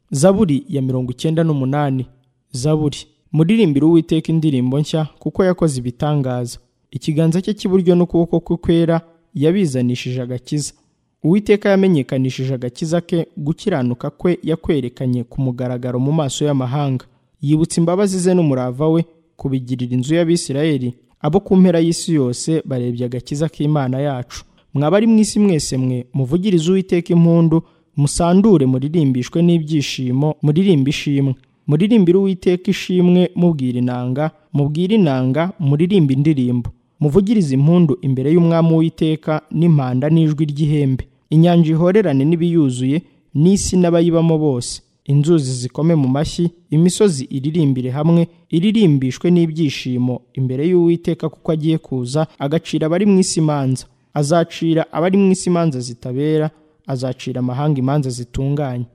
zaburi ya mirongo icyenda n'umunani zaburi muririmbire uwiteka indirimbo nshya kuko yakoze ibitangaza ikiganza cye cy'iburyo n'ukuboko kwe kwera yabizanishije agakiza uwiteka yamenyekanishije agakiza ke gukiranuka kwe yakwerekanye ku mugaragaro mu maso y'amahanga yibutsa imbabazi ze n'umurava we kubigirira inzu y'abisirayeli abo ku mpera y'isi yose barebye agakiza k'imana yacu mwabari mu isi mwese mwe muvugirize uwiteka impundu musandure muririmbishwe n'ibyishimo muririmba ishimwe muririmbire uwiteka ishimwe mubwira inanga mubwire inanga muririmba indirimbo muvugirize impundu imbere y'umwami w'iteka n'impanda n'ijwi ry'ihembe inyanja ihorerane n'ibiyuzuye n'isi n'abayibamo bose inzuzi zikome mu mashyi imisozi iririmbire hamwe iririmbishwe n'ibyishimo imbere y'uwiteka kuko agiye kuza agacira abari mu isi imanza azacira abari mu isi imanza zitabera azacira amahanga imanza zitunganye